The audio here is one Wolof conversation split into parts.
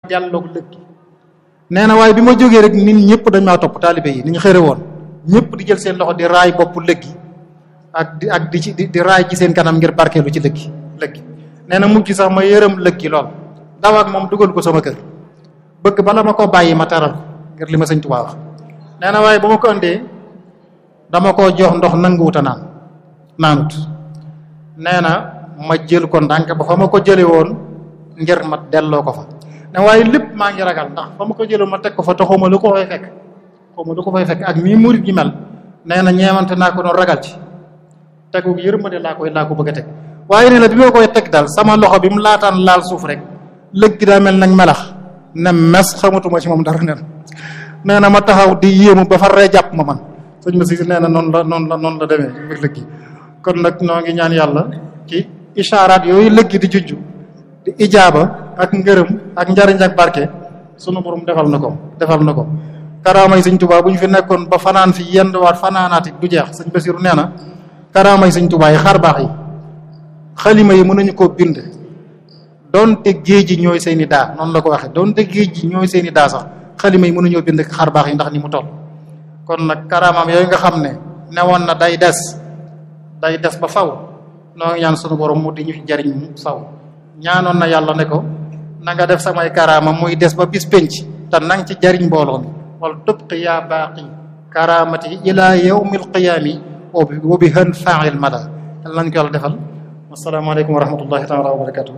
delloog lëggi nee na waaye bi ma jógee rek nit ñëpp dañ maa topp taalibe yi ni ñu xëre woon ñëpp di jël seen loxo di raay bopp lëggi ak di ak di ci di raay ci seen kanam ngir barkeelu ci lëggi lëggi nee na mujj sax ma yërëm lëggi lool daw ak moom dugal ko sama kër bëgg bala ma ko bàyyi ma taral ngir li ma sëñ Tuubaa wax nee na waaye ba ma ko andee dama ko jox ndox nanguwuta naan naanut nee na ma jël ko ndànk ba fa ma ko jële woon ngir ma delloo ko fa ne waaye lépp maa ngi ragal ndax fa ma ko jëloon ma teg ko fa te xawma lu ko fay fekk xawma lu ko fay fekk ak mii murit gi mel nee na ñeewante naa ko doon ragal ci tegu yërmande laa koy laa ko bëgg a teg waaye nee na bi ma koy teg daal sama loxo bi mu laataan laal suuf rek lëg gi daa mel nag melax ne mes xamatuma ci moom dara nen nee na ma taxaw di yéemu ba far ree jàpp ma man sëñ ma si nee na noonu la noonu la noonu la demee mbir lëg gi kon nag noo ngi ñaan yàlla ci ishaaraat yooyu lëg gi di jujju di ijaaba ak ngërëm ak njariñ ak barke sunu borom defal na ko defal na ko karaamay sëñ Tuubaa bu ñu fi nekkoon ba fanaan fi yenn waat fanaanaati du jeex sëñ Basiru nee na karaamay sëñ Tuubaa yi xar baax yi xalima yi mënuñu koo bind doonte géej ji ñooy seeni daa noonu la ko waxee doonte géej ji ñooy seeni daa sax xalima yi mënuñoo bind xar baax yi ndax ni mu toll kon nag karaamaam yooyu nga xam ne newoon na day des day des ba faw noo ngi ñaan sunu borom mu di ñu jariñ mu faw ñaanoon na yàlla ne ko na nga def samay karaama muy des ba bis penc te nang ci jariñ mbooloo mi wala tubqi yaa baaqi karaamati ila yawmil qiyaami wa bi hën fail mada yal nañ ko yàlla defal asalaamaaleykum wa rahmatullahi taala wa barakatuh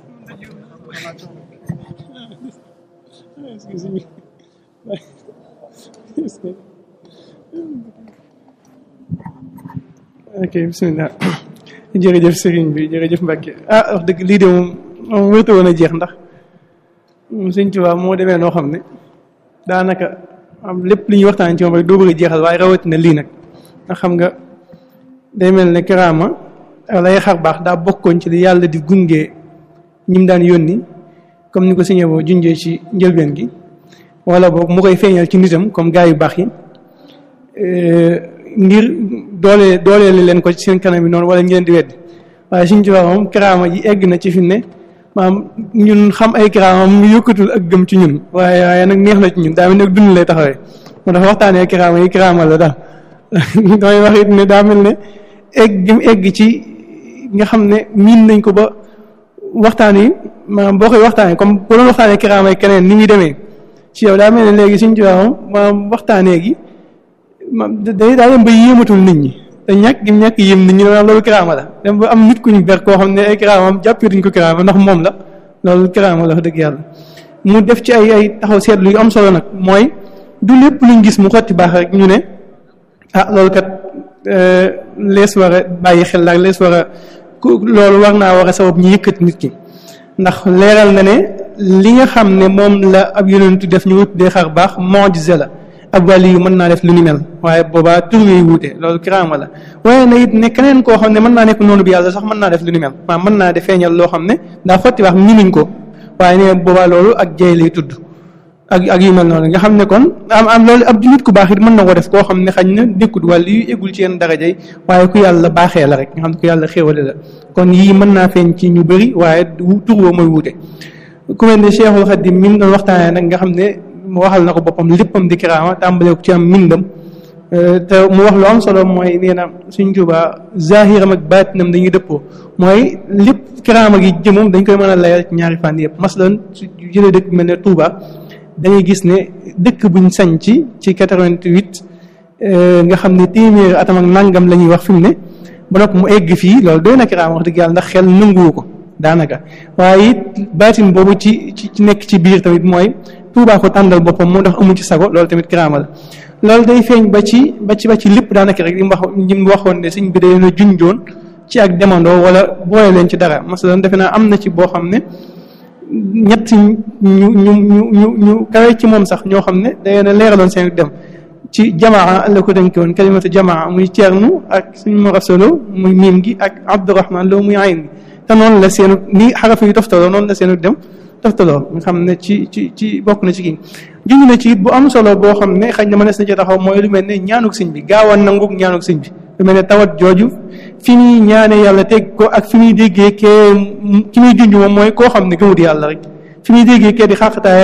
ok bismillah jërëjëf sëriñ bi jërëjëf Mbacke ah wax dëgg lii de moom moom wërta woon a jeex ndax sëñ Tuubaa moo demee noo xam ne daanaka am lépp li ñuy waxtaan ci moom rek doo bëgg a jeexal waaye rawatina lii nag ndax xam nga day mel ne karaama lay xar baax daa bokkoon ci li yàlla di gunge ñim daan yónni comme ni ko sëñee boo junjee ci njëlbeen gi wala boog mu koy feeñal ci nitam comme gaa yu baax yi ngir doole dooleeli leen ko ci seen kanam yi noonu wala ñu leen di weddi waaye suñ ci wax moom karaama ji egg na ci fi ne maam ñun xam ay karaama mu yokkatul ak gëm ci ñun waaye waaye nag neex na ci ñun daa mel ne dund lay taxawee moo tax waxtaanee karaama yi karaama la daal damay wax it ne daa mel ne egg gi mu egg ci nga xam ne miin nañ ko ba waxtaan yi maanaam boo koy waxtaanee comme bu doon waxtaanee karaama yi keneen ni muy demee ci yow daa mel ne léegi suñ ci wax moom maam waxtaanee gi ma day daa dem ba yéematul nit ñi te ñàkk gi ñàkk yéem nit ñi loolu kiraama la dem ba am nit ku ñu ber koo xam ne ay kiraamam jàppee duñ ko kiraama ndax moom la loolu kiraama la wax dëgg yàlla mu def ci ay ay taxaw seetlu yu am solo nag mooy du lépp luñ gis mu xotti baax rek ñu ne ah loolu kat lees war a bàyyi xel la lees war a loolu war naa war a sabab ñu yëkkati nit ki ndax leeral na ne li nga xam ne moom la ab yonentu def ñu wut dee xar baax mu'jiza la ab wàll yu mën naa def lu ni mel waaye boobaa tur yooyu wuute loolu kiraama la waaye na it ne keneen koo xam ne mën naa nekk noonu bi yàlla sax mën naa def lu ni mel maanaam mën naa def feeñal loo xam ne daa xotti wax miinuñ ko waaye ne boobaa loolu ak jay lay tudd ak ak yu mel noonu nga xam ne kon am am loolu ab nit ku baax it mën na ko def koo xam ne xañ na nekkut wàll yu eggul ci yenn daraja yi waaye ku yàlla baaxee la rek nga xam ne ku yàlla xéewale la kon yii mën naa feeñ ci ñu bëri waaye tur woo mooy wuute ku mel ne Cheikhul Khadim mi doon waxtaanee nag nga xam ne mu waxal na ko boppam léppam di kiraama tàmbalee ko ci am mbindam te mu wax lu am solo mooy nee na suñ Tuubaa zahiram ak baatinam dañuy dëppoo mooy lépp kiraama gi jëmum dañ koy mën a layal ci ñaari fànn yëpp masalan su jëlee dëkk mel ne Touba dañuy gis ne dëkk buñ sañ ci ci 88 nga xam ne téeméeri atam ak nangam la ñuy wax fi mu ne ba noppi mu egg fii loolu doy na kiraama wax dëgg yàlla ndax xel nanguwu ko daanaka waaye it baatin boobu ci ci nekk ci biir tamit mooy Tuubaa ko tàndal boppam moo tax amu ci sago loolu tamit kiraama la loolu day feeñ ba ci ba ci ba ci lépp daanaka rek li mu wax li mu waxoon ne sëñ bi day na junjoon ci ak demandoo wala boole leen ci dara masalan defe naa am na ci boo xam ne ñett ñu ñu ñu ñu ñu kawe ci moom sax ñoo xam ne day na leeraloon seen dem ci jamaa la ko dénk woon kalimatu jamaa muy ceernu ak suñ mo rasolo muy miim gi ak abdourahman loo muy ayn gi te noonu la seenu ni xaraf yu toftaloo noonu la seenu dem toftaloo nga xam ne ci ci ci bokk na ci kii junj na ci it bu am solo boo xam ne xëy na mënees na ci taxaw mooy lu mel ne ñaanuk sëñ bi gaaw a nangu ñaanuk sëñ bi lu mel ne tawat jooju fi muy ñaane yàlla teg ko ak fi muy déggee kee ki muy junj moom mooy koo xam ne gëmut yàlla rek fi muy déggee kee di xàqataay